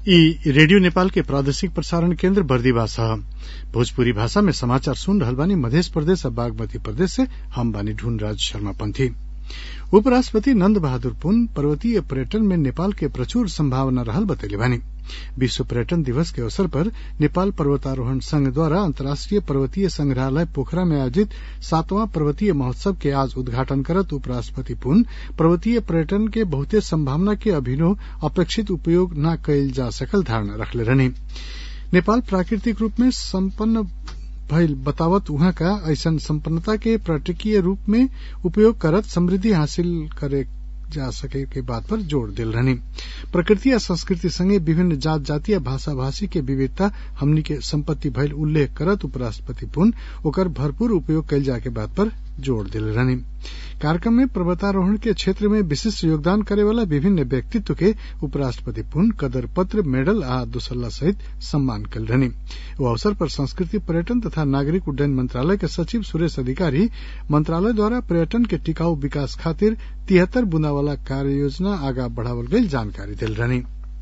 इ रेडियो नेपाल के प्रादेशिक प्रसारण केन्द्र बर्दिवा ह भोजपुरी भाषा में समाचार सुन रहल बानी मधेश प्रदेश आ बागमती प्रदेश से हम बानी ढूंढराज शर्मा पंथी उपराष्ट्रपति नंद बहादुर पुन पर्वतीय पर्यटन में नेपाल के प्रचुर संभावना रहल बतैले बानी विश्व पर्यटन दिवस के अवसर पर नेपाल पर्वतारोहण संघ द्वारा अन्तर्राष्ट्रीय पर्वतीय संग्रहालय पोखरा में आयोजित सातवां पर्वतीय महोत्सव के आज उद्घाटन करत उपराष्ट्रपति पुन पर्वतीय पर्यटन के बहुते संभावना के अभिनव अपेक्षित उपयोग न कईल जा सकल धारणा रखले रहनी नेपाल प्राकृतिक रूप में सम्पन्न भइल बतावत उहाँ का ऐसन संपन्नता के पर्यटकीय रूप में उपयोग करत समृद्धि हासिल करे जा सके के बात पर जोड़ दिल रहनी प्रकृति आ संस्कृति संगे विभिन्न जात जाति आ भाषा भाषी के विविधता हमनी के संपत्ति भइल उल्लेख करत उपराष्ट्रपति पुन ओकर भरपूर उपयोग कईल जाए के बात पर जोड़ दिल रहनी कार्यक्रम में पर्वतारोहण के क्षेत्र में विशिष्ट योगदान करे वाला विभिन्न व्यक्तित्व के उपराष्ट्रपति पुन कदर पत्र मेडल आ दुसल्ला सहित सम्मान कल रहनी वो अवसर पर संस्कृति पर्यटन तथा नागरिक उड्डयन मंत्रालय के सचिव सुरेश अधिकारी मंत्रालय द्वारा पर्यटन के टिकाऊ विकास खातिर तिहत्तर बुंदा वाला कार्य योजना आगा बढ़ावल गई जानकारी दिल रहनी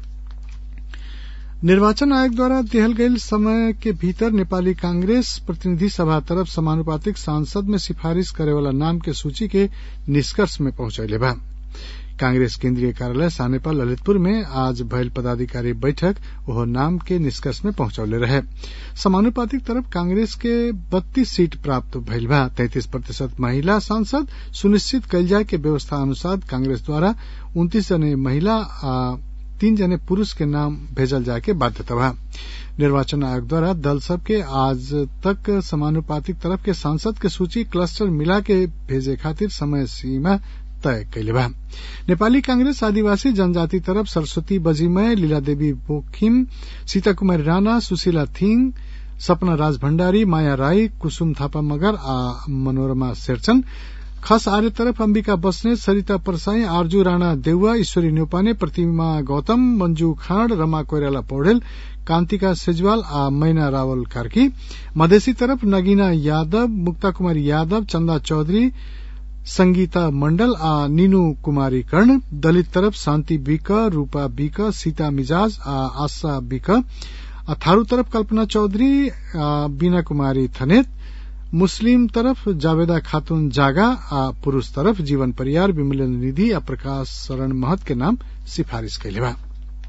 निर्वाचन आयोग द्वारा दिहल गईल समय के भीतर नेपाली कांग्रेस प्रतिनिधि सभा तरफ समानुपातिक सांसद में सिफारिश करे वाला नाम के सूची के निष्कर्ष में पहुंचैले बा कांग्रेस केंद्रीय कार्यालय सानेपा ललितपुर में आज भयल पदाधिकारी बैठक ओह नाम के निष्कर्ष में पहुंचौले रहे समानुपातिक तरफ कांग्रेस के बत्तीस सीट प्राप्त भइल बा तैतीस प्रतिशत महिला सांसद सुनिश्चित कयल जाय के व्यवस्था अनुसार कांग्रेस द्वारा उन्तीस जने महिला आ तीन जने पुरूष के नाम भेजल जाए के बाध्यता बा निर्वाचन आयोग द्वारा दल सब के आज तक समानुपातिक तरफ के सांसद के सूची क्लस्टर मिला के भेजे खातिर समय सीमा तय कैले बा नेपाली कांग्रेस आदिवासी जनजाति तरफ सरस्वती बजीमय लीला देवी बोखिम सीता कुमारी राणा सुशीला थिंग सपना राज भण्डारी माया राई कुसुम थापा मगर आ मनोरमा शेरचन खस आर्य तरफ अंबिका बस्नेत सरिता परसाई आरजू राणा देउवा ईश्वरी न्यौपाने प्रतिमा गौतम मंजू खाँड रमा कोइराला पौडेल कान्तिका सेजवाल आ मैना रावल कार्की मधेसी तरफ नगीना यादव मुक्ता कुमारी यादव चंदा चौधरी संगीता मंडल आ नीनू कुमारी कर्ण दलित तरफ शांति बिक रूपा बिक सीता मिजाज आ आशा बिक आ थारू तरफ कल्पना चौधरी आ बीना कुमारी थनेत मुस्लिम तरफ जावेदा खातून जागा आ पुरूष तरफ जीवन परियार विमलन निधि आ प्रकाश शरण महत के नाम सिफारिश कैले बा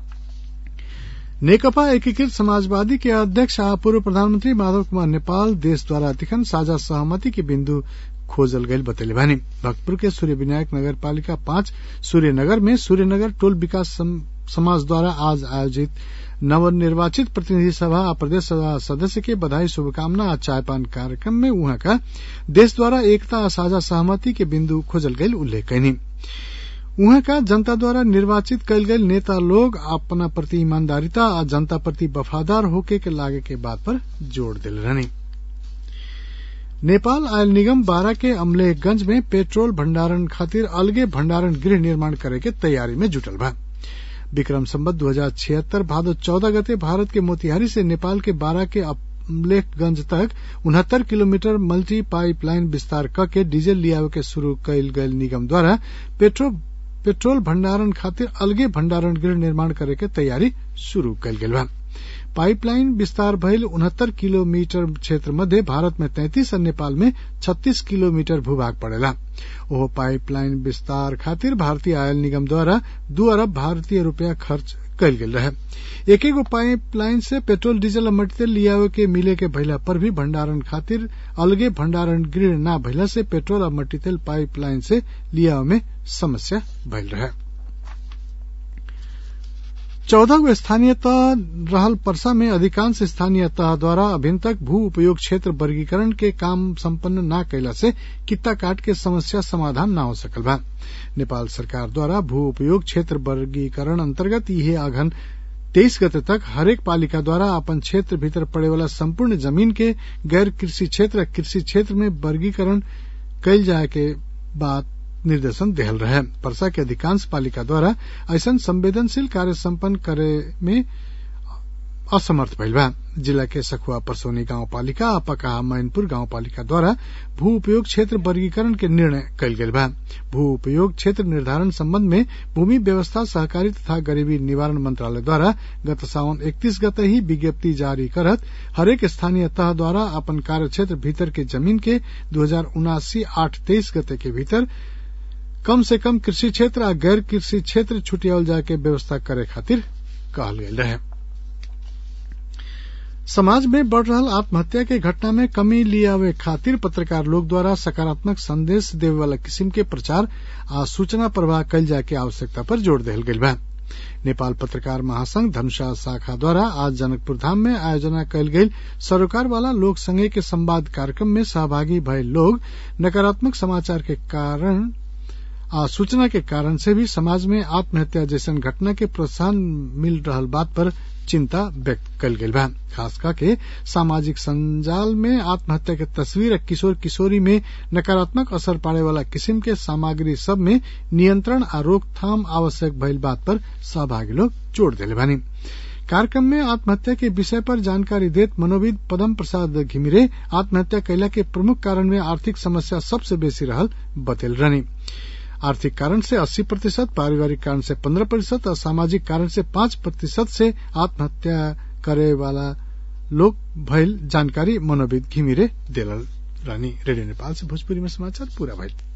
नेकपा एकीकृत समाजवादी के अध्यक्ष आ पूर्व प्रधानमंत्री माधव कुमार नेपाल देश द्वारा तिखन साझा सहमति के बिंदु खोजल गईल बतैले बानी भक्तपुर के सूर्य विनायक नगर पालिका पांच सूर्यनगर में सूर्यनगर टोल विकास समाज द्वारा आज आयोजित नवनिर्वाचित प्रतिनिधि सभा आ प्रदेश सभा सदस्य के बधाई शुभकामना आ चायपान कार्यक्रम में उहाँ का देश द्वारा एकता आ साझा सहमति के बिंदु खोजल गईल उल्लेख कैनी उहाँ का जनता द्वारा निर्वाचित कयल गयल नेता लोग अपना प्रति ईमानदारिता आ जनता प्रति वफादार होके के लागे के बात पर जोड़ दिल रहनी नेपाल आयल निगम बारा के अमलेखगंज में पेट्रोल भंडारण खातिर अलगे भंडारण गृह निर्माण करे के तैयारी में जुटल बा विक्रम संबत दू हजार छिहत्तर भादो चौदह गते भारत के मोतिहारी से नेपाल के बारा के अमलेखगंज तक उनहत्तर किलोमीटर मल्टी पाइपलाइन विस्तार क के डीजल लियावे के शुरू कयल गयल निगम द्वारा पेट्रोल पेट्रोल भंडारण खातिर अलगे भंडारण गृह निर्माण करे के तैयारी शुरू कयल गेल बा पाइपलाइन विस्तार भइल उनहत्तर किलोमीटर क्षेत्र मध्य भारत में तैंतीस और नेपाल में छत्तीस किलोमीटर भूभाग पड़ेला ओहो पाइपलाइन विस्तार खातिर भारतीय आयल निगम द्वारा दू अरब भारतीय रूपया खर्च कयल गेल रहे एक एगो पाइपलाइन से पेट्रोल डीजल और मटेरियल लियावे के मिले के भइला पर भी भंडारण खातिर अलगे भंडारण गृह न भइला से पेट्रोल और मटेरियल पाइपलाइन से लियावे में समस्या भइल रहे चौदह गो स्थानीय तह रहल परसा में अधिकांश स्थानीय तह द्वारा अभिन तक भू उपयोग क्षेत्र वर्गीकरण के काम संपन्न न कैला से कित्ता काट के समस्या समाधान न हो सकल बा नेपाल सरकार द्वारा भू उपयोग क्षेत्र वर्गीकरण अंतर्गत इहे अघन तेईस गते तक हरेक पालिका द्वारा अपन क्षेत्र भीतर पड़े वाला संपूर्ण जमीन के गैर कृषि क्षेत्र कृषि क्षेत्र में वर्गीकरण कैल जाए के बाद निर्देशन देहल रहे परसा के अधिकांश पालिका द्वारा ऐसा संवेदनशील कार्य संपन्न करे में असमर्थ भइल बा जिला के सखुआ परसौनी गाउँपालिका आ पकाहा मैनपुर गाउँपालिका द्वारा भू उपयोग क्षेत्र वर्गीकरण के निर्णय कयल गेल बा भू उपयोग क्षेत्र निर्धारण सम्बन्ध में भूमि व्यवस्था सहकारी तथा गरीबी निवारण मंत्रालय द्वारा गत साउन इकतीस गते ही विज्ञप्ति जारी करत हरेक स्थानीय तह द्वारा अपन कार्य क्षेत्र भीतर के जमीन के दू हजार उनासी आठ तेईस गते के भीतर कम से कम कृषि क्षेत्र आ गैर कृषि क्षेत्र छुटियावल जाए के व्यवस्था करे खातिर कहल गेल रहे समाज में बढ़ रहल आत्महत्या के घटना में कमी लियावे खातिर पत्रकार लोग द्वारा सकारात्मक संदेश देवे वाला किसिम के प्रचार आ सूचना प्रवाह कयल जाए के आवश्यकता पर जोर देल गेल बा नेपाल पत्रकार महासंघ धनुषा शाखा द्वारा आज जनकपुर धाम में आयोजना कयल गेल सरोकार वाला लोक संघ के संवाद कार्यक्रम में सहभागी भये लोग नकारात्मक समाचार के कारण आ सूचना के कारण से भी समाज में आत्महत्या जैसन घटना के प्रोत्साहन मिल रहल बात पर चिंता व्यक्त कल गेल बा खास करके सामाजिक संजाल में आत्महत्या के तस्वीर किशोर किशोरी में नकारात्मक असर पाड़े वाला किस्म के सामग्री सब में नियंत्रण आ रोकथाम आवश्यक भइल बात पर सहभागी लोग जोड़ दिले बानी कार्यक्रम में आत्महत्या के विषय पर जानकारी देत मनोविद पदम प्रसाद घिमिरे आत्महत्या कैला के प्रमुख कारण में आर्थिक समस्या सबसे बेसी रहल बतेल रहनी आर्थिक कारण से 80 प्रतिशत पारिवारिक कारण से 15 प्रतिशत और सामाजिक कारण से 5 प्रतिशत से आत्महत्या करे वाला लोग भइल जानकारी मनोविद घिमिरे दिलल रानी रेडियो नेपाल से भोजपुरी में समाचार पूरा भइल